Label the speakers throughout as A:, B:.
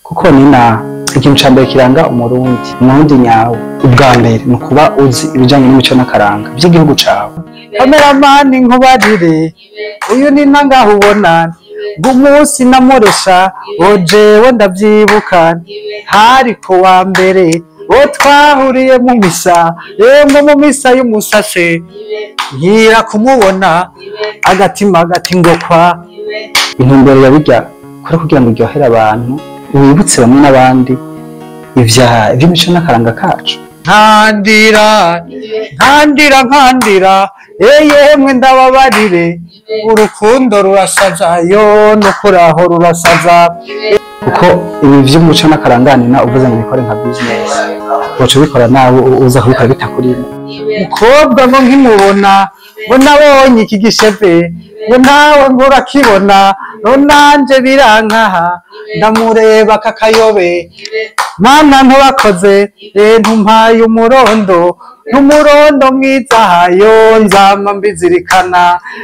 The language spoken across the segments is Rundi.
A: kuko nina ikintu ca mbere kiranga umurundi umurundi nyawe ubwa mbere ni ukuba uzi ibijanye n'imico n'akaranga vy'igihugu cawe kameramani nkubarire uyu ni nangaho ubona bw'umunsi namuresha ojewe ndavyibuka hari ku wa mbere uwo twahuriye mu misa yemwe mu misa y'umusase nkira kumubona agatima gati ngo kwa intumbero ya birya kuri kugira ngo iryohere abantu wibutse bamwe n'abandi ivya ivy'imico n'akaranga kacu nkandira nkandira nkandira yemwe ndababarire urukundo rurasaza yo no kuraho rurasaza kuko ibi vy'umuco n'akaranganina uvuze ngo bikore nka business woca ubikora nawe uza kubikora bitakurimo mukobwa ngo nkimubona ngo nabonye iki gishepe ngo nawe ngo urakibona ngo nanje birankaha ndamureba kakayobe mana ntubakoze eh ntumpaye umurondo n'umurondo mwiza hayo nzama mbizirikana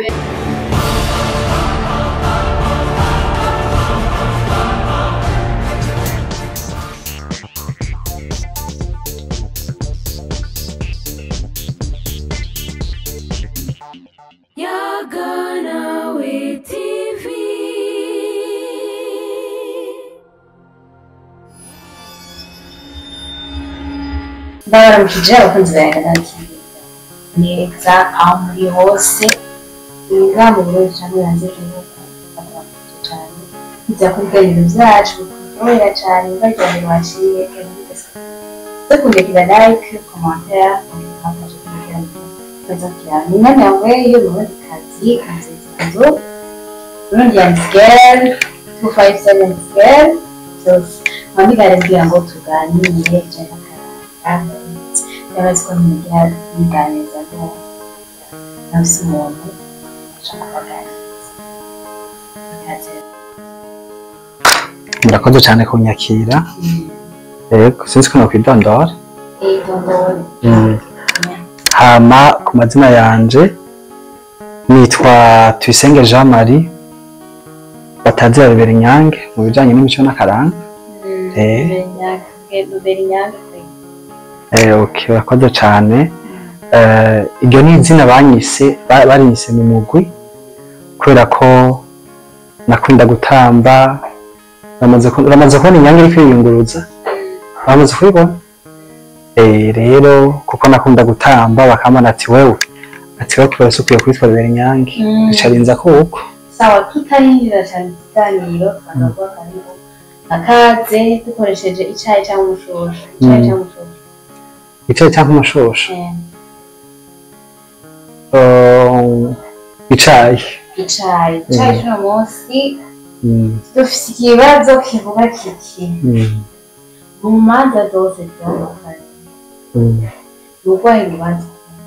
B: Yagana TV.
C: ndabaramukije abakunzi ba Yagana TV neza aho muri hose mwiga mu Burundi cyangwa hanze y'igihugu ndabaramukije cyane nizera ko ibiganiro byacu bikuryohera cyane baryohera waciye dukunde kugira like commentaire mukikaje ku biganiro baza kugira ni nani yawe y'uburundi kazi umusezezo Burundi yanditse girl 257 girl byose mpamigare kugira ngo tuganire ijana n'akaranga yabazi ko ntimugira biganiriza ko nafise umuntu ashaka kubaganiriza ikaze
A: murakoze cyane kunyakira yego sinzi ko nokwidondora
C: idondori
A: Mm. hama ku mazina yanje nitwa tuyisenge jean marie batazira bibera inyange mu bijanye n'imico n'akaranga Eh.
C: ruberinyange
A: Eh, okay, urakoze cyane Eh, iryo ni izina banyise ba- barinyise mu mugwi kubera ko nakunda gutamba uramaze ku- uramaze kubona inyange iri kwiyunguruza uramaze kubibona Eh, rero kuko nakunda gutamba bakamana ati wewe ati wewe kubera ukwiye kwitwa bibera inyange
C: Mm.
A: bicarinza kuko
C: sawa tutarinjira cyane mu kiganiro tukavuga karibu akaze dukoresheje icyayi cyangwa umushosho icyayi
A: Mm.
C: cyangwa umushosho
A: icaye cyangwa umushosho
C: Eh,
A: Um, icayi
C: icyayi icyayi cy'uno munsi
A: Mm,
C: dufite ikibazo kivuga kiti
A: mm,
C: mu manza zose zitandukanye
A: mm.
C: ni urwaye urubanza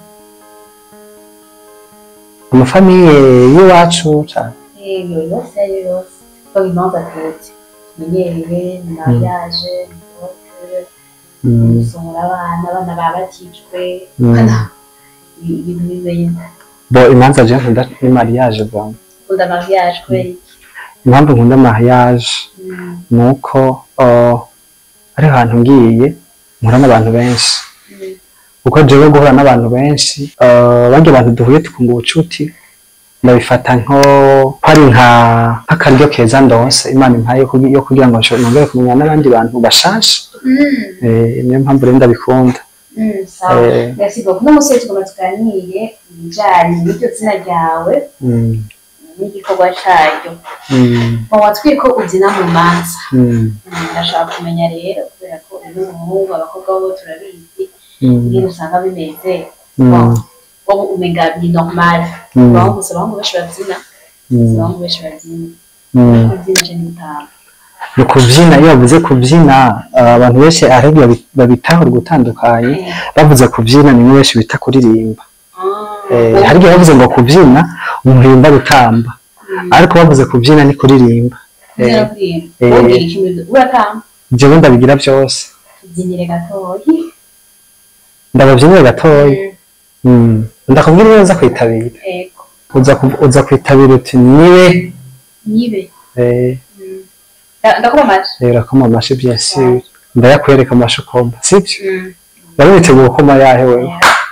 A: amafamiye y'iwacu cane
C: iyo yose ayo yose ko imanza tuzi tumenyereye ni mariage ni vote
A: Mm,
C: gusomora abana abana babatijwe
A: Mm.
C: kana ibi- ibintu bimeze
A: bo imanza je nkunda ni mariage bwa
C: ukunda mariage kubera iki
A: impamvu nkunda mariage
C: Mm,
A: ni uko uh, ari ahantu ngiye mpura n'abantu benshi
C: mm,
A: kuko jewe guhura n'abantu benshi uh, barya abantu duhuye tukunga ubucuti ndabifata nko ko ari nka nk'akaryo keza ndonse imana impaye yo kugi- yo kugira ngo nshobore nongere kumenya n'abandi bantu bashasha
C: mm,
A: eh, niyo mpamvu rero ndabikunda
C: mm, sawa
A: Eh.
C: merci beaucoup uno munsi tugomba tuganire ibijanye n'iryo zina ryawe
A: mm,
C: n'igikorwa caryo
A: mm,
C: muba twiko ubyina mu manza
A: mm,
C: Mm, ndashaka kumenya rero kubera ko uyu umuhungu abakobwa bo turabizi
A: mm,
C: ingene usanga bimeze
A: mm,
C: Bon, wowe umenga ni normal
A: Mm.
C: abahungu si abahungu benshi babyina si
A: mm,
C: abahungu benshi babyina
A: mm.
C: kubyina je n'utamba
A: ni ukubyina iyo bavuze kubyina uh, abantu benshi ahubwo babi- babitahura gutandukanye bavuze kubyina ni benshi bita kuririmba eh, hari igihe bavuze ngo kubyina umuntu yumva gutamba ariko bavuze kubyina ni kuririmba eh, eh.
C: ubwira ikintu uratamba
A: jewe ndabigira byose
C: tubyinire gatoyi
A: ndababyinira gatoya mm. ndakubwira iyo uza kwitabira
C: ego
A: uza ku- uza kwitabira uti niwe
C: nibe
A: eh,
C: Mm. Nda- ndakoma amashi
A: rero ko mu mashi byinshi ndayakwereka amashi ukomba sibyo wari witeguye ukoma yahe wewe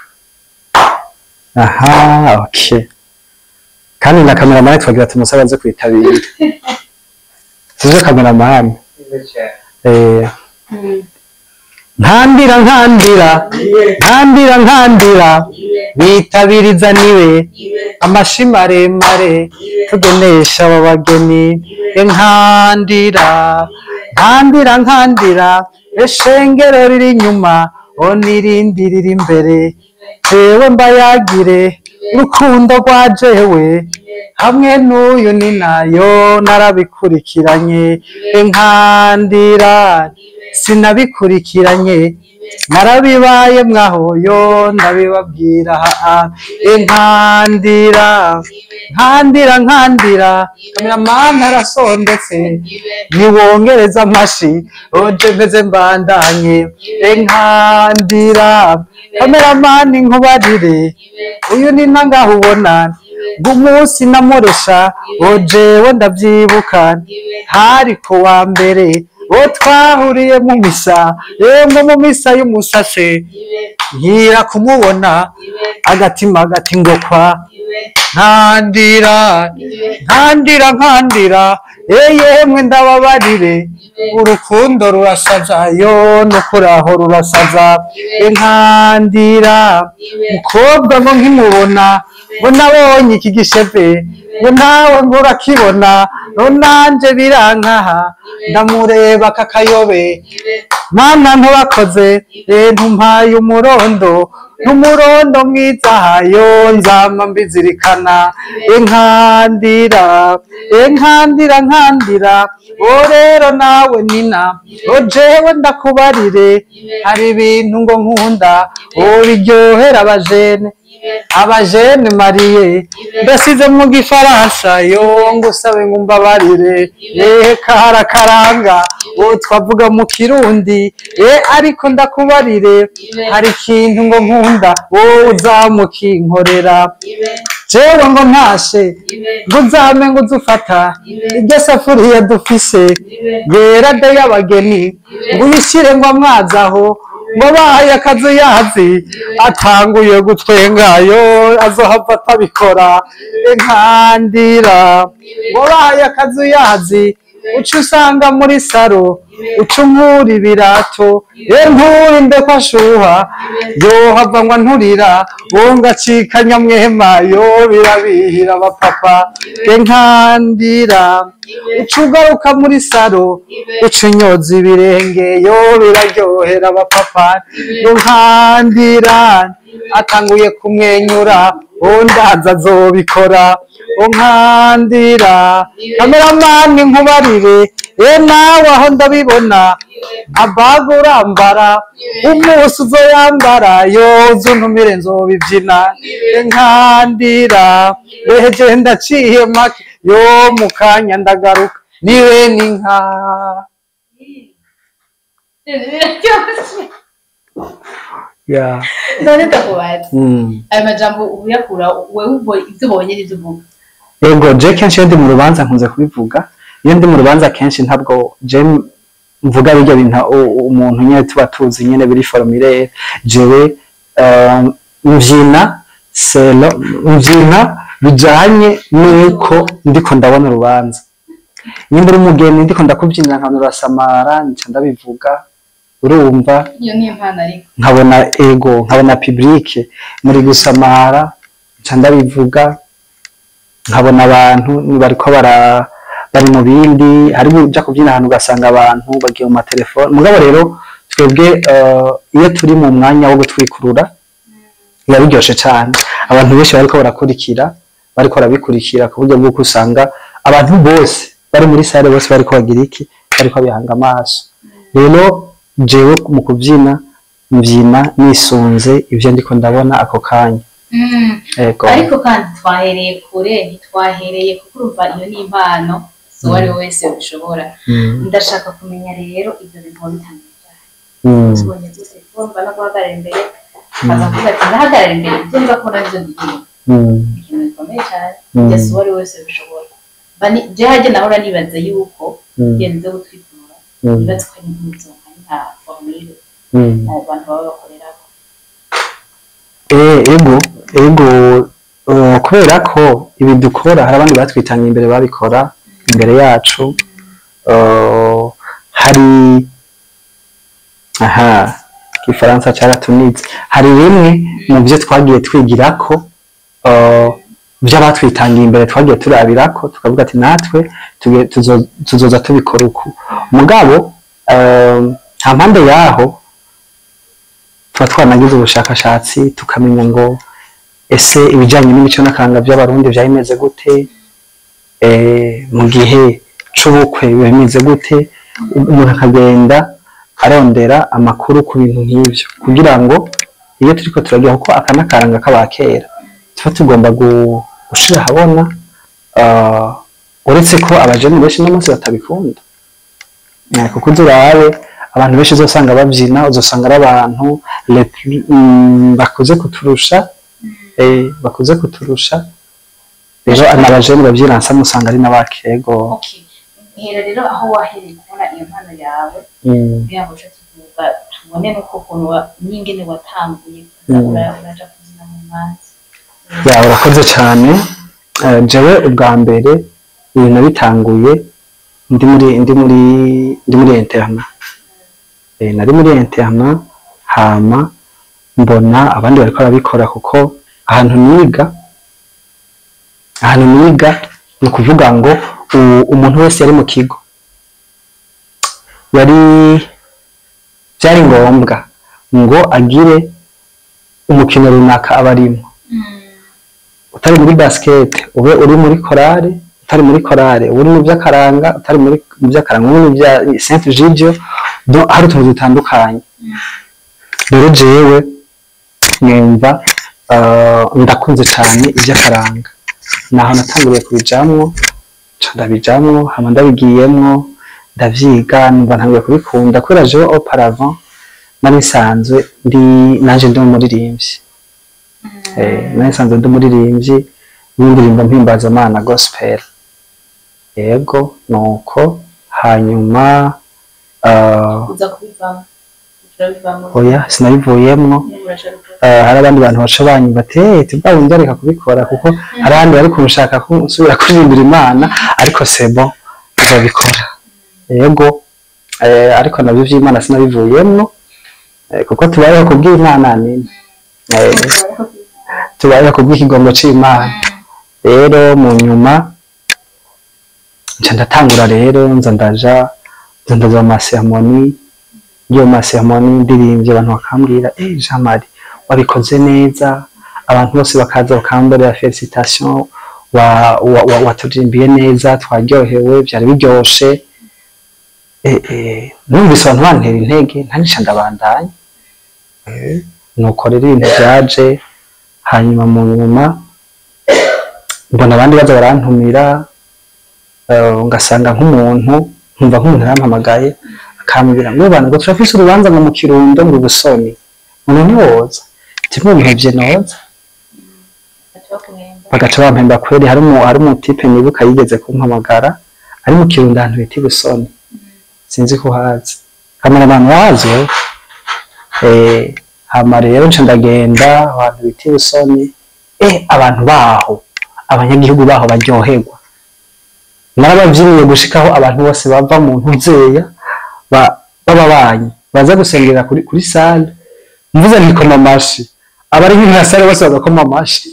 A: aha okay kandi na kameramani twagira tumusabe aze kwitabira sivyo kameramani eh nkandira nkandira nkandira nkandira bitabiriza niwe amashi maremare tugenesha aba bageni nkandira nkandira nkandira eshengero riri inyuma o n'irindi riri imbere jewe mbayagire urukundo rwa jewe hamwe n'uyu ni nayo narabikurikiranye nkandira sinabikurikiranye narabibaye mwaho yo ndabibabwira haa nkandira nkandira nkandira kameramani arasondetse niwongereza amashi oje meze mbandanye nkandira kameramani nkubarire uyu ni nangaho ubona bw'umunsi namuresha ojewe ndabyibuka hari ku wa mbere uwo twahuriye mu misa yemwe mu misa y'umusase nkira kumubona agatima gati ngo kwa nkandira nkandira nkandira yemwe ndababarire urukundo rurasaza yo no kuraho rurasaza nkandira mukobwa ngo nkimubona ngo nabonye iki gishepe ngo nawe ngo urakibona ngo nanje birankaha ndamureba kakayobe mana ntubakoze eh, ntumpaye umurondo n'umurondo mwiza hayo nzama mbizirikana inkandira inkandira nkandira o rero nawe nina o jewe ndakubarire hari ibintu ngo nkunda o biryohera abajene abajene mariye ndasize mu gifaransa yo ngusabe ngo umbabarire eh karakaranga uwo twavuga mu kirundi eh ariko ndakubarire hari ikintu ngo nkunda wowe uzamukinkorera jewe ngo ntashe ngo uzame ngo uzufata iryo safuriya dufise yera de y'abageni ngo uyishyire ngo amazi aho ngo bahaye akazi yazi atanguye gutwengayo azohava atabikora inkandira ngo bahaye akazi yazi uca usanga muri saro uca unkura ibirato ye nturinde ko ashuha yohava ngo nturira wowe ngacika nyamwema yo birabihira abapapa inkandira uca ugaruka muri saro uca unyoza ibirenge yo biraryohera abapapa inkandira atanguye kumwenyura undaza azobikora unkandira kameramani nkubarire e nawe aho ndabibona abaga urambara umunsi uzoyambara yoza untumire nzobibyina nkandira eje ndaciye make yo mu kanya ndagaruka niwe n'inka yeah.
C: none ndakubaza
A: mm.
C: ayo majambo uyakura wewe ubwo ibyo ubonye n'ibyo uvuga
A: Ego je kenshi iyo ndi mu rubanza nkunze kubivuga iyo ndi mu rubanza kenshi ntabwo je mvuga birya bintu u- umuntu nyine tuba tuzi nyine biri formulaire jewe eh, mvyina selo mvyina bijanye nuko ndiko ndabona urubanza nimba uri umugeni ndiko ndakubyinira nkabona urasamara nca ndabivuga urumva
C: iyo ni impano ariko
A: nkabona ego nkabona publike muri gusamara nca ndabivuga nkabona abantu bariko bara bari mu bindi hari uja kubyina ahantu ugasanga abantu bagiye mu matelefone mugabo rero twebwe eh, iyo turi mu mwanya wo gutwikurura biba biryoshe cyane abantu benshi bariko barakurikira bariko barabikurikira ku buryo bw'uko usanga abantu bose bari muri sale bose bariko bagira iki bariko bihanga amaso rero jewe mu kubyina mbyina nisunze ibyo ndiko ndabona ako kanya ego
C: ariko kandi twahereye kure ntitwahereye kuko urumva iyo ni impano si uwo ari we wese ubishobora
A: Mm,
C: ndashaka kumenya rero ibyo bintu bitandukanye
A: mm,
C: tubonye gute kumva no guhagarara imbere akaza kuvuga ati ndahagarara imbere ibyo nza kubona byo ndirimba
A: mm,
C: ikintu gikomeye cyane
A: Mm.
C: njye si uwo ari we wese ubishobora Mba ni- je hajye nahora nibaza yuko
A: Mm.
C: ibintu byo gutwikura
A: Mm.
C: bibatse ko ari impuzo nka formule
A: Mm.
C: abo bantu baba bakoreraho
A: Eh, ego ego uh, kubera ko ibi dukora hari abandi batwitangiye imbere babikora imbere yacu uh, hari aha igifaransa cyaratunitse hari bimwe mu byo twagiye twigirako uh, by'abatwitangiye imbere twagiye turabirako tukavuga ati natwe tuge- tuzo- tuzoza tubikora uku mugabo um, nta mpande yaho tuba twanagize ubushakashatsi tukamenya ngo ese ibijyanye n'imico n'akaranga by'abarundi byari bimeze gute Eh, mu gihe c'ubukwe biba bimeze gute umuntu akagenda arondera amakuru ku bintu nk'ibyo kugira ngo iyo turiko turagira kuko aka n'akaranga k'abakera tuba tugomba gu- gushira ahabona ah, uretse ko abajene benshi no munsi batabikunda Eh, kuko uzurabe abantu benshi uzosanga babyina uzosanga ari abantu le plus- mm, bakuze kuturusha eh, bakuze kuturusha rero n'abajene babyina nsa musanga ari n'abakego
C: okay hera rero aho wahereye kubona iyo mpano yawe
A: Mm,
C: kugira ngo uce tuvuga tubone nuko ukuntu wa- n'ingene watanguye
A: Mm.
C: ura- uraja kuzina mu mazi
A: ya urakoze cyane Eh, jewe ubwa mbere ibintu bitanguye ndi muri ndi muri ndi muri interna Eh, nari muri interna hama mbona abandi bariko barabikora kuko ahantu niga ahantu niga ni ukuvuga ngo u- umuntu wese yari mu kigo yari byari ngombwa ngo agire umukino runaka aba arimo utari muri basket ube uri muri korale utari muri korale uri mu by'akaranga utari muri mu by'akaranga uri mu bya Saint Gigio do- hari utuntu dutandukanye rero jewe numva ah, ndakunze cyane iby'akaranga naho natanguriye kubijamwo nca ndabijamwo hama ndabigiyemwo ndavyiga numva ntanguye kubikunda kubera jewe auparavant nari nsanzwe ndi nanje ndi umuririmbyi Eh, nari nsanzwe ndi umuririmbyi w'indirimbo mpimbazamana gospel yego nuko hanyuma ah,
C: uza kubivamo urabivamo
A: oya sinabivuyemwo
C: urashaka
A: Ah, hari abandi bantu baca banyumva ati hey, tubwa wenda reka kubikora kuko hari abandi bari kunshaka ko nsubira kuririmbira imana ariko sebo nzabikora yego eh, ariko nabyo by'imana sinabivuyemwo eh, kuko tubayeho kubw'imana nini eh, tubayeho kubw'ikigongo c'imana rero mu nyuma nca ndatangura rero nza ndaja nza ndaja mu maseremoni iyo maseremoni ndirimbye abantu bakambwira eh Jean Marie wabikoze neza abantu bose bakaza bakambarira felicitation wa, wa, wa, waturirimbiye neza twaryohewe byari biryoshe eh, eh, numvise abantu bantera intege ntanisha ndabandanya eh, nuko rero ibintu byaje hanyuma mu nyuma mbona abandi baza barantumira eh, ngasanga nk'umuntu nkumva nk'umuntu arampamagaye akambwira ngo bantu ngo turafise urubanza ngo mu kirundo ngo ubusoni umuntu ntiwoza kimwe bihevye noza bagaca bampemba kweri hari umu hari umutipe nibuka yigeze kumpamagara ari mu kirundo ahantu bita ibusoni sinzi ko uhazi kamera abantu bahazi wowe eh hama rero nca ndagenda abantu bita ibusoni eh abantu baho abanyagihugu baho baryoherwa narabavyiniye gushikaho abantu bose bava mu ntuzeya ba- b'ababanyi baza gusengera kuri kuri sale mvuze nikoma amashi abari nk'inka sale bose bagakoma amashi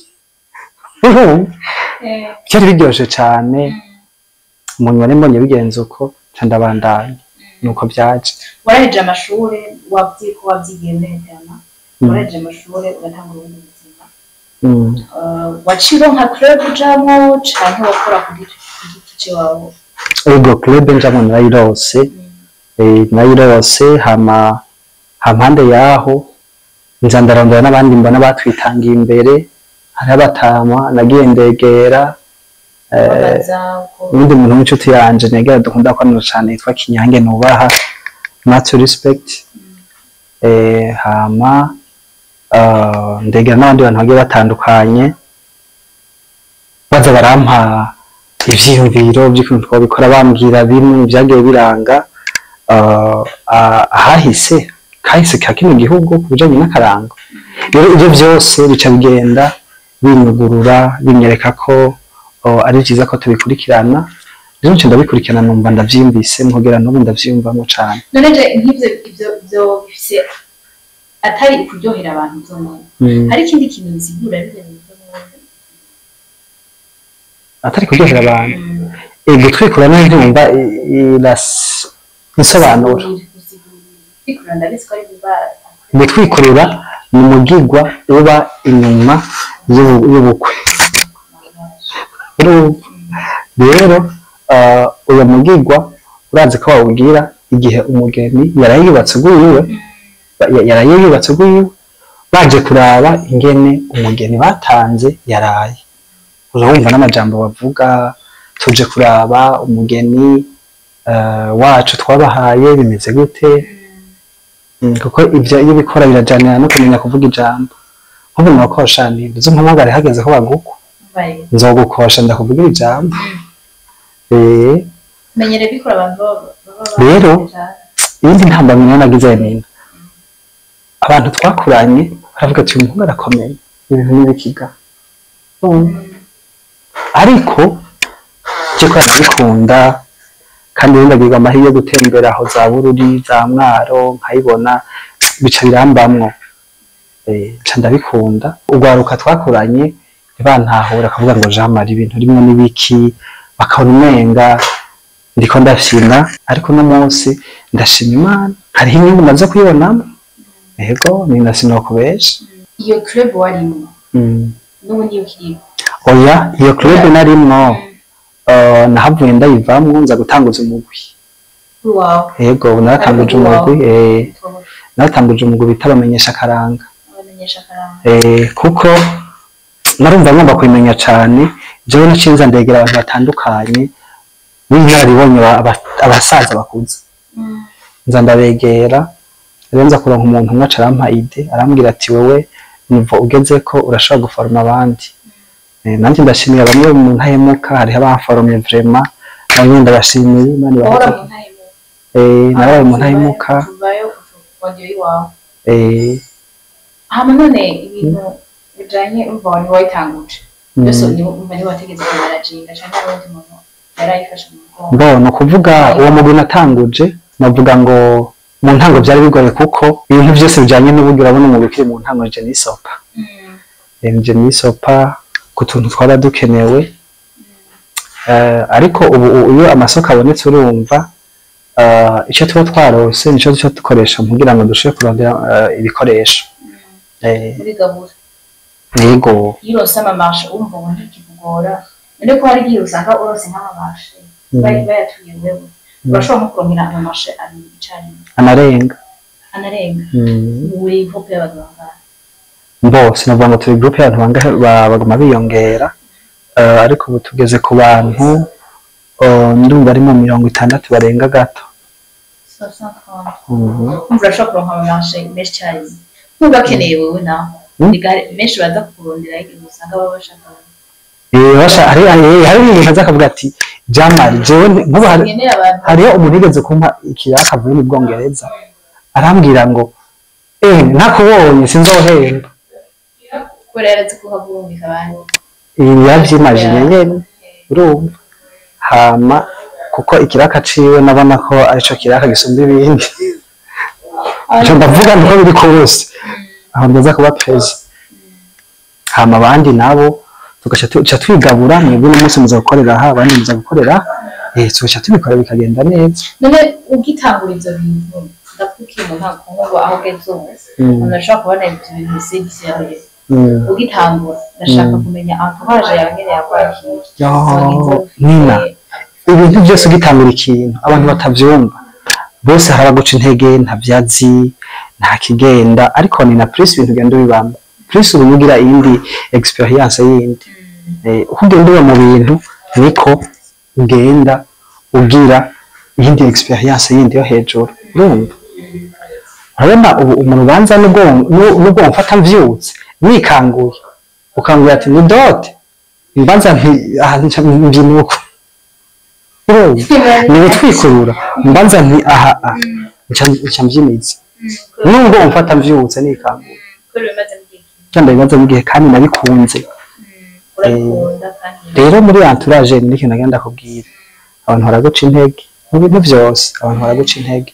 A: byari biryoshe cane mu nyuma mbonye bigenze uko nca ndabandanya nuko byaje
C: waraheje amashuri wabyiye ko wabyigiye muri interna
A: Mm.
C: waraheje amashuri ugatanga ubundi buzima
A: Mm.
C: Uh, waciro nka club ujamwo canke wakora ku giti ku giti ciwawe
A: ego club njamwo narayirose eh, narayirose hama hampande yaho nza ndarondera n'abandi mbona batwitangiye imbere hariho abatama nagiye ndegera eh,
C: babaza uko
A: undi muntu w'inshuti yanje negera dukunda kwanura cane yitwa Kinyange nubaha much respect eh, hama uh, ndegera n'abandi bantu bagiye batandukanye baza barampa ivyiyumviro by'ukuntu twabikora bambwira bimwe mu vyagiye biranga ah, ah, ahahise kahise ka kino gihugu ku bijanye n'akaranga rero ivyo vyose bica bigenda binyugurura binyereka ko oh, ari vyiza ko tubikurikirana rero nce ndabikurikirana numva ndavyiyumvise kugira n'ubu ndavyiyumvamo cane
C: none je nk'ivyo ivyo ivyo bifise atari kuryohera abantu byonyine
A: Mm.
C: hari ikindi kintu bisigura bivyo bintu
A: atari kuryohera abantu Eh, gutwikura nayo ntiwumva i- iras- insobanuro
C: bikurura ndabizi ko ari biba
A: gutwikurura ni umugigwa uba inyuma y'ubu- y'ubukwe Urumva? rero ah, uyo mugigwa urazi ko bawubwira igihe umugeni yaraye yubatse ugwiwe ya- yaraye yubatse ugwiwe baje kuraba ingene umugeni batanze yaraye urumva n'amajambo bavuga tuje kuraba umugeni eh, wacu twabahaye bimeze gute Mm, kuko ibyo iyo ubikora birajanira no kumenya kuvuga ijambo nk'ubu mwakosha ni uzi mpamagare hageze ko bagukwa
C: bari
A: nzogukosha ndakuvugira ijambo eh
C: menyere bikora abantu baba baba
A: Rero, iyindi ntambamyi nagize nina abantu twakuranye baravuga ati uyu muhungu arakomeye ibintu n'ibikiga ariko cyo ko arabikunda kandi ubundi agirwa amahirwe yo gutembera aho za bururi za mwaro nkayibona bica birambamwo Eh, nca ndabikunda urwaruka twakuranye ntibantahura akavuga ngo jean marie ibintu rimwe n'ibiki bakabona umenga ndiko ndashima ariko uno munsi ndashima imana hariho inyungu maze kuyibonamo yego nina sinokubesha
C: iyo club warimo
A: Mm.
C: n'ubu niyo kirimo
A: oya iyo club narimwo uh, nahavuye ndayivamwo nza gutanguza umugwi
C: wawe
A: yego ubu naratanguje
C: Ariko
A: umugwi
C: wawe.
A: eh, naratanguje umugwi bita bamenyesha akaranga
C: abamenyesha akaranga
A: eh, kuko narumva ngomba kubimenya cane jewe nacinza ndegera abantu batandukanye b'inararibonye ba- aba- abasaza bakuze nza ndabegera rero nza kuronka umuntu umwe aca arampa ide arambwira ati wowe nivo ugeze ko urashobora guforoma abandi Eh, nanjye ndashimira bamwe mu ntahemuka hariho abaforomye vrema nabo nyine ndabashimiye imana
C: uhora
A: ibahe
C: mu ntahemuka
A: eh nabaye mu ntahemuka
C: kuvayo kongera iwawe
A: eh
C: hama none ibintu bijanye urumva wari wayitanguje
A: mm.
C: byose ni umva ni wategetse kumaraginga canke n'undi muntu yarayifashe mu mugongo
A: Bo ni ukuvuga uwo mugwi natanguje navuga ngo mu ntango byari bigoye kuko ibintu byose bijyanye n'uburyo urabona umugwi ukiri mu ntango je n'isopa
C: Mm.
A: je n'isopa ku tuntu twaba dukenewe Eh, ariko ubu u- iyo amasoko abonetse urumva eh, icyo tuba twarose nicyo duca dukoresha kugira ngo dushobore kurondera eh, ibikoresho Eh,
C: muri gahunda
A: yego
C: iyo urose amamashe wumva ngo ntikikugora none ko hari igihe usanga urose nk'amamashe
A: Mm.
C: bari bayatuye wewe urashobora nko kurongera amamashe abiri icarimwe
A: anarenga
C: anarenga
A: Mm.
C: uri hope y'abantu bangana
A: bose navuga ngo turi groupe y'abantu bangahe ba- baguma biyongera Eh, ariko ubu tugeze ku bantu eh, ndumva ari mu mirongo itandatu barenga gato Mhm.
C: umva urashobora kuronka amamashe menshi icyarimwe nkuba akeneye wowe naho
A: Mm.
C: Ni gare- benshi baza kukurondera igihe usanga baba bashaka
A: Eh, basha- hari hari- hari ibintu aza akavuga ati jamari jewe nti- nk'ubu hari-
C: ngenera abantu
A: hariho umuntu yigeze kumpa ikiraka avuye mu bwongereza arambwira ngo eh ntakubonye sinzohemba
C: kubera yarazi ko uhagurumika abandi
A: ibi yavyimajije nyene urumva hama kuko ikiraka ciwe nabona ko arico kiraka gisumba ibindi ico ndavuga niko biri kose aho ndaza kuba prezi hama abandi nabo tugaca tuca twigabura mwebwe n'umunsi muza gukorera aha abandi muza gukorera aha. eh tugaca tubikora bikagenda neza
C: none ugitangura ivyo bintu ndakubwiye mu ntango ngo aho ugeze ubu
A: Mm.
C: umuntu ashobora kubona ibyo bintu bisigisi yawe
A: Mm.
C: ugitangura ndashaka kumenya entourage yawe ngene yakwakira
A: Yo,
C: Wagize ufite-
A: Nina ibintu byose ugitangura ikintu abantu batavyumva bose harabaguca intege ntavyazi nta kigenda ariko ni na plus ibintu ugenda ubibamo plus ubu ugira iyindi experience yindi eh, uko ugenda uba mu bintu niko ugenda ugira iyindi experience yindi yo hejuru urumva urabona ubu umuntu ubanza n'ubwonko n'u- n'ubwonko mfata mvyutse nikanguye ukanguye ati ni dote mbanza mbi- aha nca mbyina uko urumva ni gutwikurura mbanza nti aha aha nca nca mbyimiza nubwo umfata mvyutse nikangura
C: kubera bimaze mu gihe kinini
A: cyangwa ibibazo bigihe kandi nabikunze
C: urabikunda kandi
A: rero muri entourage ni ikintu nagenda kubwira abantu baraguca intege mu bintu byose abantu baraguca intege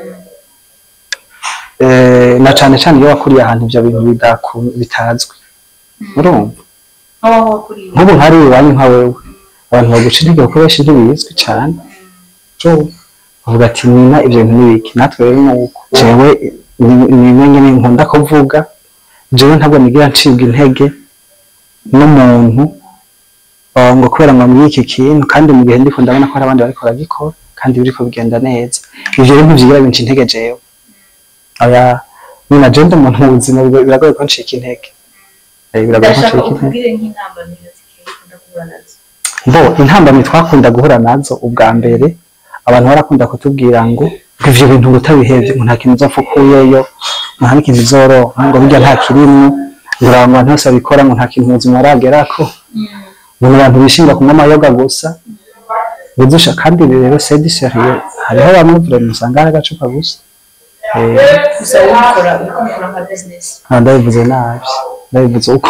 A: Eh, na cane cane iyo wakuriye ahantu ivyo bintu bidaku- bitazwi urumva
C: nk'aho wakuriye
A: nk'ubu nkari iwanyu nka wewe abantu baguca intege kuko benshi ntibizwi cane urumva bavuga ati nina ivyo bintu nibiki natwe rero nuko jewe ni- nimwe nyene nkunda kuvuga jewe ntabwo nigira ncibwa intege n'umuntu uh, ngo kubera ngo muri iki kintu kandi mu gihe ndiko ndabona ko hari abandi bariko baragikora kandi biriko bigenda neza ivyo rero ntivyigira binca intege jewe oya nyina je ndi umuntu mu buzima bigo- biragoye ko ncika intege Eh, biragoye ko
C: ndashaka
A: ncika intege
C: ukubwire nk'intambamiro zikeye ukunda guhura nazo
A: bo intambamyi twakunda guhura nazo ubwa mbere abantu barakunda kutubwira ngo ngo ivyo bintu ngo utabihevye ngo nta kintu uzopfa ukuyeyo ngo nta n'ikintu uzoroha ngo burya nta kirimwo ngo uri abantu bose babikora ngo nta kintu ubuzima buragerako ngo ni abantu bishinga kunywa amayoga gusa budusha kandi ibi rero c'est du sérieux hariho bamwe vraiment usanga ari agacupa gusa Eh,
C: gusa ubikora ubikora nka bizinesi
A: Ah, ndabivuze nabi ndabivuze uko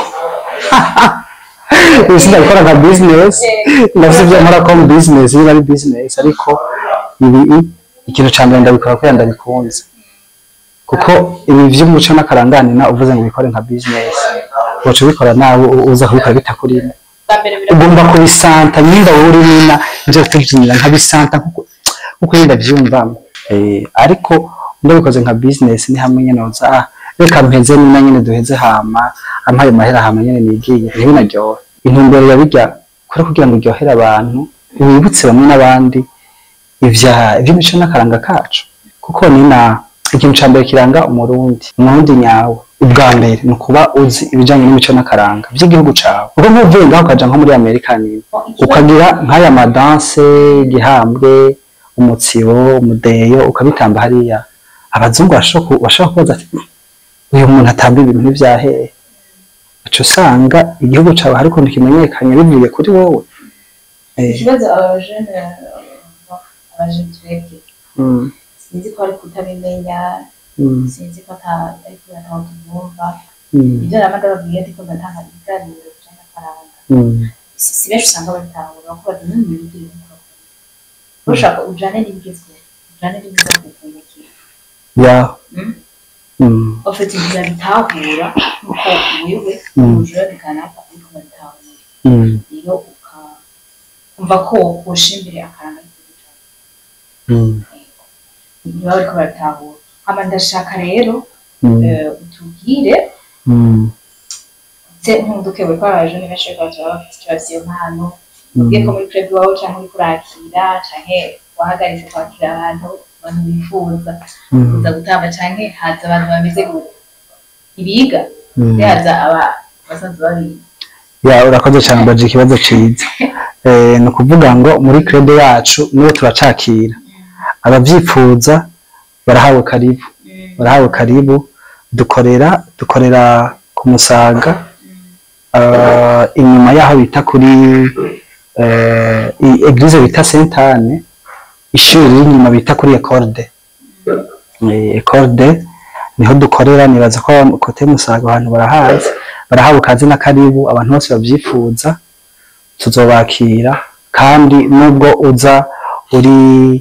A: ibi sindabikora nka business ndafite ibyo nkora ko business niba ari business ariko ibi ikintu cya mbere ndabikora kubera ndabikunze kuko ibi by'umuco n'akarangane na uvuze ngo ubikore nka business uca ubikora nawe u- uza kubikora bitakurimo
C: bwa mbere
A: ugomba kubisanta nimba wowe uri wina ibyo tubyinira nkabisanta kuko kuko yenda byumvamo eh ariko ndabikoze nka business ni hamwe nyene uza ah reka mpeze nina nyene duheze hama ampaye mahera hama nyene nigiye niho naryoha intumbero ya bijya kuri kugira ngo iryohere abantu wibutse bamwe n'abandi ivya ivy'imico n'akaranga kacu kuko nina ikintu ca mbere kiranga umurundi umurundi nyawe ubwa mbere ni ukuba uzi ibijanye n'imico n'akaranga vy'igihugu cawe kuko nk'uvuye ngaho ukaja nko muri amerika niba ukagira nk'aya madanse igihambwe umutsibo umudeyo ukabitamba hariya abazungu bashobora ku- bashobora kubaza ati uyu muntu atamba ibintu n'ivyahehe uca usanga igihugu cawe hari ukuntu kimenyekanye bivuye kuri wowe Eh,
C: ikibazo abajene abajene twebwe
A: mm,
C: sinzi ko ari kutabimenya
A: mm,
C: sinzi ko ata- ari kubera ntaho tumwumva
A: mm,
C: ibyo naba ndababwiye ariko ndatanga ibiganiro bijanye n'afaranga
A: mm.
C: si si benshi usanga babitahura ko bazi n'ibintu biri gukora ushaka ujane n'ibigezweho ujane n'ibiza kukumukira
A: ya
C: Mm?
A: mm,
C: bafite inzira bitahura nk'uko wewe
A: Mm.
C: umujura kanaka ariko babitahura
A: mm,
C: rero ukumva ko woshimbire akaranga k'igihugu cyawe
A: mm,
C: niba bariko baratahura hama ndashaka rero
A: mm,
C: eh, utubwire
A: mm,
C: se nkunduke buri ko abajene benshi bariko baratura bafite ikibazo iyo mpano
A: mm.
C: ubwiye ko muri club iwawe canke uriko urakira canke wahagaritse kwakira abantu abantu bifuza
A: Mm,
C: kuza gutamba canke haza abantu bameze gutya ibiga
A: mm.
C: se haza aba basanzwe babiga
A: ya urakoze cyane mbaje ikibazo ciza eh ni ukuvuga ngo muri credo yacu niwe turacakira abavyifuza barahawe karibu barahawe karibu dukorera dukorera ku musaga uh, inyuma yaho bita kuri uh, eglise bita Sainte ishuri riri inyuma bita kuri Ecorde eh, Ecorde niho dukorera nibaza ko kote musaga abantu barahazi barahawe kazi na karibu abantu bose bavyifuza tuzobakira kandi nubwo uza uri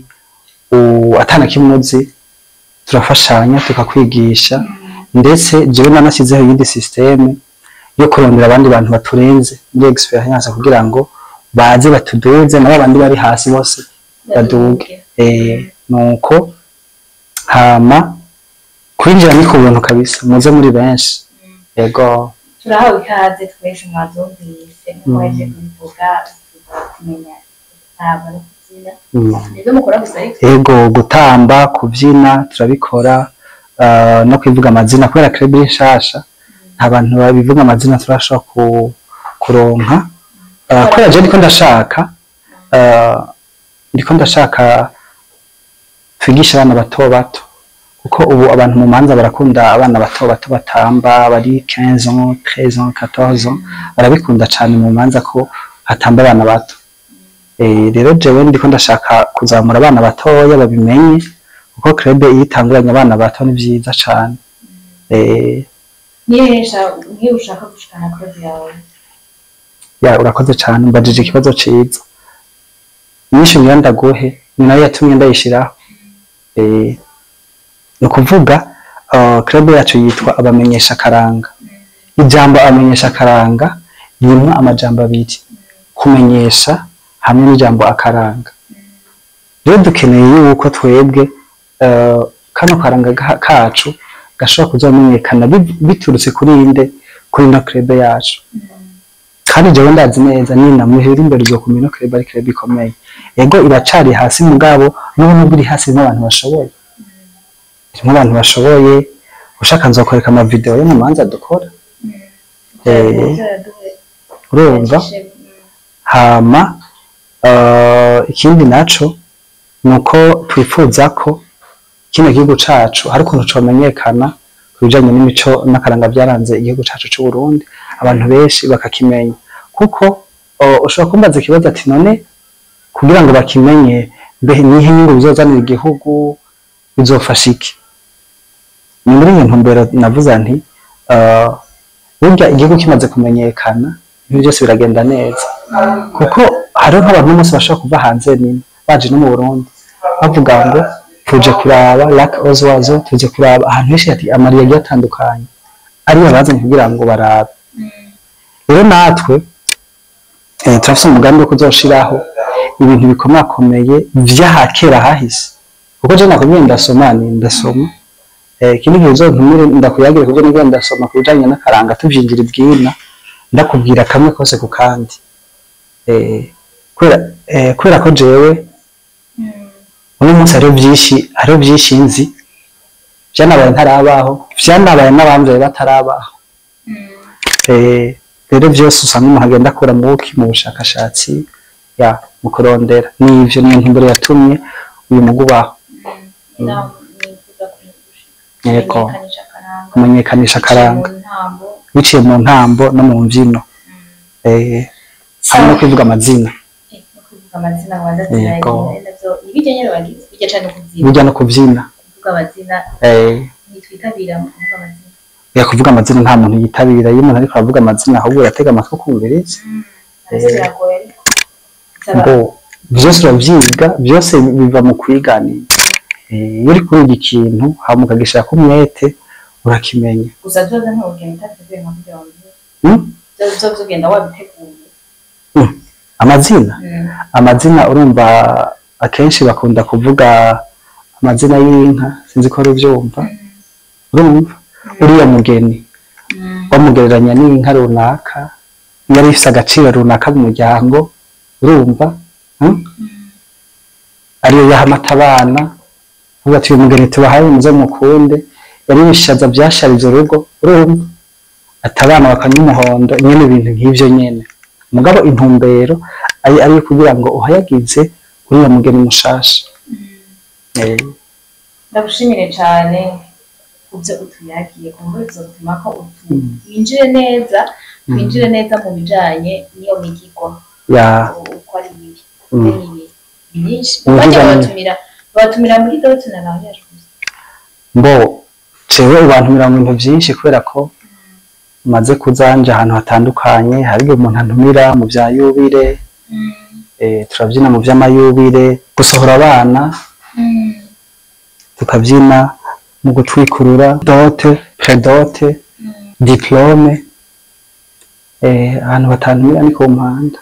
A: u- atana kimwe uzi turafashanya tukakwigisha ndetse jewe nanashyizeho iyindi systeme yo kurondera abandi bantu baturenze muri experience kugira ngo baze batuduze nabo abandi bari hasi bose baduge eh nuko hama kwinjira ni ku buntu kabisa muze muri benshi yego
C: turahawe ikaze twese mwavyumvise nk'uwaje kubivuga kumenya gutamba no kubyina
A: mm.
C: nibyo mukora gusa ariko
A: ego gutamba kubyina turabikora uh, no kwivuga amazina kubera club iri nshasha nta bantu babivuga amazina turashobora ku, kuronka uh, kubera je ndiko ndashaka uh, ndiko ndashaka twigisha abana bato bato kuko ubu abantu mu manza barakunda abana bato bato batamba bari 15 ans 13 ans 14 ans barabikunda cyane mu manza ko hatamba abana bato Eh, rero jewe ndiko ndashaka kuzamura abana batoya babimenye kuko club iyo itanguranye abana bato ni vyiza cane eh,
C: niyo ushaka niyo ushaka gushikana club yawe
A: ya urakoze cane mbajije ikibazo ciza nyinshi ngira ndaguhe ni nayo yatumye ndayishiraho eh, ni ukuvuga uh, club yacu yitwa abamenyesha karanga ijambo abamenyesha karanga rimwe amajambo abiri kumenyesha hamwe n'ijambo akaranga rero dukeneye yuko twebwe uh, kano karanga ga- kacu gashobora kuzomenyekana bi- biturutse kuri inde kuri ino club yacu kandi jewe ndazi neza nina muhera imbere uzokumenya ino club ari club ikomeye ego iracari hasi mugabo n'ubu nubwo iri hasi irimo abantu bashoboye irimo abantu bashoboye ushaka nzokwereka amavideo yo mu manza dukora Eh, urumva hama uh, ikindi naco nuko twifuza ko kino gihugu cacu hari ukuntu comenyekana ku bijanye n'imico n'akaranga vyaranze igihugu cacu c'u Burundi abantu benshi bakakimenya kuko uh, ushobora kumbaza ikibazo ati none kugira ngo bakimenye mbehe nihe nyungu bizozanira igihugu bizofasha iki ni muri iyo ntumbero navuze nti uh, burya igihugu kimaze kumenyekana ibintu byose biragenda neza kuko hariho nk'abantu b'umunsi bashobora kuva hanze nini baje no mu Burundi bavuga ngo tuje kuraba Lac Oswazo tuje kuraba ahantu henshi hati amariya agiye atandukanye ariyo bazanye kugira ngo barabe rero natwe eh, turafise umugambi wo kuzoshiraho ibintu bikomakomeye vy'ahakera hahise kuko je nakubwiye ndasoma ni ndasoma eh, ikindi gihe uzontumire ndakuyagire kubyo nibwo ndasoma ku bijanye n'akaranga tuvyinjira ibwina ndakubwira kamwe kose ku kandi eh, kubera eh, kubera ko jewe uno munsi hariho vyinshi hariho vyinshi nzi vyanabaye ntarabaho vyanabaye n'abamvye batarabaho eh, rero vyose usanga umuntu agenda akura mu buki mu bushakashatsi ya mu kurondera n'ivyo niyo ntumbero yatumye uyu mugu ubaho Yego. kumenyekanisha akaranga biciye mu ntambo no mu mbyino eh, hamwe no kwivuga amazina
C: amazina abanza
A: Yego.
C: navyo ibijya nyene bagize bijya cyane kubyina
A: burya no kubyina
C: kuvuga amazina
A: eh,
C: nitwitabira mu kuvuga amazina
A: ya kuvuga amazina nta muntu yitabira iyo umuntu ariko aravuga amazina ahubwo uratega amatwi ukumviriza
C: navyo biragoye ariko bisaba
A: ngo byose urabyiga byose biva mu kwiganira Eh, iyo uri kuriga ikintu hama ukagishirako umwete urakimenya
C: gusa byoze ntugenda utateguye nka kugira ngo ubimenye.
A: Hmm?
C: Byo- byo ugenda wabiteguye
A: amazina
C: Mm.
A: amazina urumva akenshi bakunda kuvuga amazina y'inka sinzi ko ari ubyumva urumva uriya mugeni
C: Mm.
A: bamugereranya n'inka runaka yari ifise agaciro runaka mu muryango urumva hmm? ariyo yaha amata abana uvuga ati uyu mugeni tubahaye muze mukunde yari ibishaza byasharije urugo urumva ati abana bakanywa umuhondo nyene ibintu nk'ivyo nyene mugabo intumbero ari ariyo kugira ngo uhayagize uriya mugeni mushasha Eh,
C: ndagushimire cyane ku byo utuyagiye ku mbuga bizatuma ko utu- winjire neza winjire neza mu bijanye n'iyo migigwa
A: ya
C: uko ari bibi
A: Mm.
C: ari bibi byinshi
A: Imigigo
C: bajya
A: ni-
C: babatumira babatumira muri doti na mariage gusa
A: mbo jewe ubantumira mu bintu vyinshi kubera ko maze kuzanja ahantu hatandukanye hari igihe umuntu antumira mu vya yubire eh, turavyina mu vy'amayubire gusohora abana tukavyina mu gutwikurura dote predote diplome eh, ahantu batantumira ni ku mpanda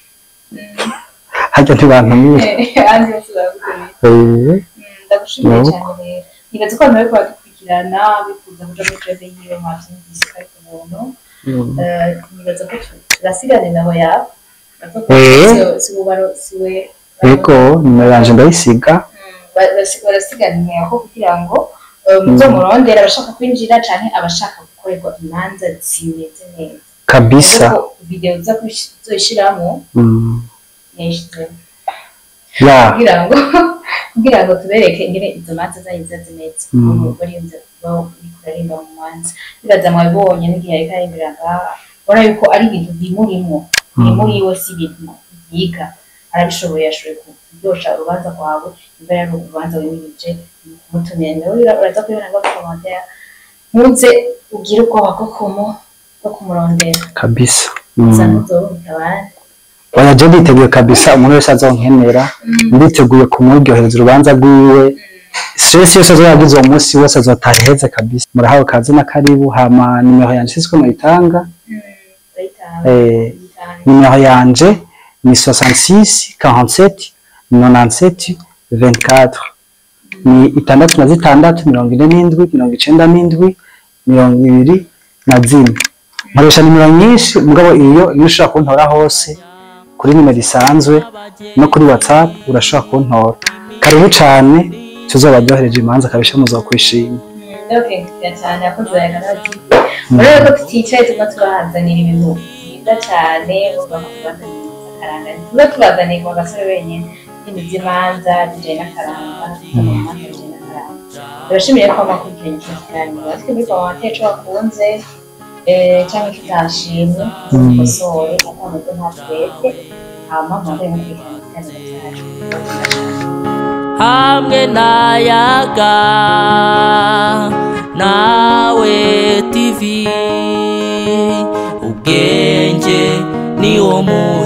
A: harya ntibantumira
C: hanze yose baragutumira
A: Eh,
C: ndagushimiye
A: Nuko.
C: cyane rero nibaza ko abantu bariko baradukurikirana bifuza kuja muri club yiwe mwavyumvise ko ari ku buntu
A: mm.
C: Eh, nibaza ko tu- turasigana nimero yawe Baza ko
A: Eh.
C: si- si ubaro siwe
A: yego nimero yanje ndayisiga
C: barasiga nimero ko kugira ngo eh, muzo murondera abashaka kwinjira canke abashaka gukorerwa imanza zimeze neza
A: kabisa
C: ariko video uza kush- uzoyishiramo
A: mm.
C: yayishizemo
A: ya
C: kugira ngo kugira ngo tubereke ingene izo manza zanyu ziza zimeze
A: Mm.
C: ubu barinze uriko urarimba mu manza bibaza mwabibonye n'igihe ariko arembera ngaha ubona yuko ari ibintu bimurimwo bimuriwe si ibintu yiga arabishoboye yashoboye kuryosha urubanza rwawe niba yari urubanza wimirije kumutumira nawe uraza kubibona ngo komantere ntuze ugire ubwoba bwo kumu bwo kumurondera
A: kabisa
C: gusa
A: Mm.
C: ntuzorumva abandi
A: oya je nditeguye kabisa umuntu wese azonkenera nditeguye kumuryohereza urubanza rwiwe stress yose azoyagize uwo munsi wose azotaha iheze kabisa murahawe kazi na karibu hama nimero yanje sisiko muyitanga
C: urayitanga
A: eh, nimero yanje ni 66 47 97 24 ni itandatu na zitandatu mirongo ine n'indwi mirongo icenda n'indwi mirongo ibiri na zine nkoresha nimero nyinshi mugabo iyo niyo ushobora kuntora hose kuri nimero isanzwe no kuri whatsapp urashobora kuntora karibu cane tuzobaryohereje imanza kabisha muzokwishima
C: ndabakengurukira cyane abakozi ba radiyo urabona ko tuticaye tuba tubahazanira ibintu byiza cyane bumva ko tubazanira akaranga tuba tubazaniye ku gasore wenyine ibintu by'imanza bijyanye n'akaranga imanza bijyanye n'akaranga turashimiye ko amakurikiranye iki kiganiro ariko muri komantere icyo wakunze eh, cyangwa icyo utashimye mukosore atameze nta twebwe hama mwambaye mukurikirana ikiganiro cyacu
B: hamwe n'ayaga nawe tv ubwenge ni wo muzi